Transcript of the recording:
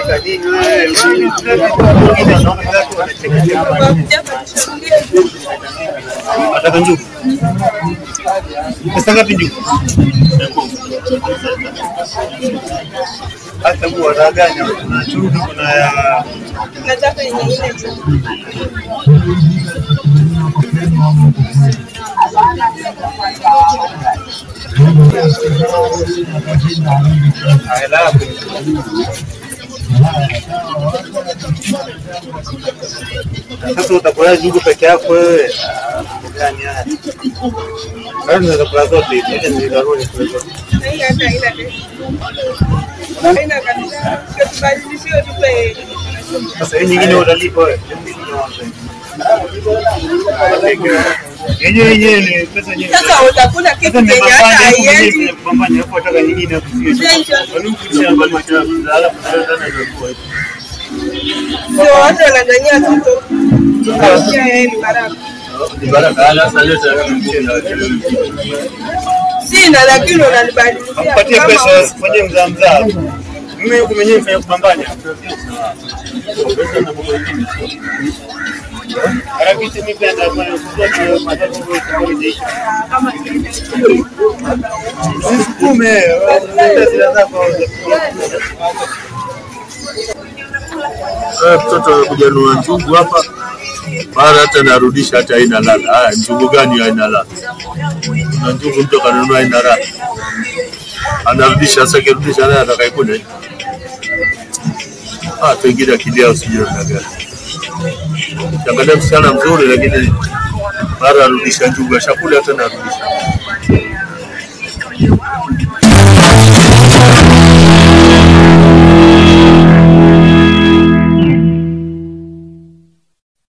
unapika nini wewe? Wengine wanaona watu wanacheka. Nataka njugu. Pesa ngapi njugu? Hata huwa wanaganya kuna chumvi kuna ya Nataka yenye ile tu. halafu sasa utakula njugu peke yako wewe? Ah, mambo gani haya? Bado unaweza kula zote hizi, acha nizigaruni kule zote. Hii hata haina test. Haina kabisa. Tubadilishie tupe Sasa hii nyingine utalipa wewe. Yenyewe yenyewe ni pesa yenyewe. sasa utakula kitu Sasa yenye hata nimepambana huku haiendi. mimi nimepambana hapo nataka nyingine hapo sio. Kwani huku shamba machafu alafu tena ndio kwa hiyo. Ndio watu wanadhania tuto. Tukasia yeye ni baraka. Ni baraka ala sasa leta mchele. Sina lakini unanibadilishia. Mpatie kama pesa fanyie mzaa mzaa. Mimi huku mwenyewe nifanye kupambana. Harakati mimi pia ndio kwa matatizo Usisukume, zile zako. Eh, mtoto amekuja nunua njugu hapa, mara hata narudisha hata haina ladha. Haya, njugu gani haina ladha? Na njugu mtu kanunua haina ladha, anarudisha. Sasa akirudisha naye atakaikuna ah, pengine akili yao sijui namna gani. Ukiangalia msichana mzuri, lakini mara arudisha njugu, ashakula hata narudisha.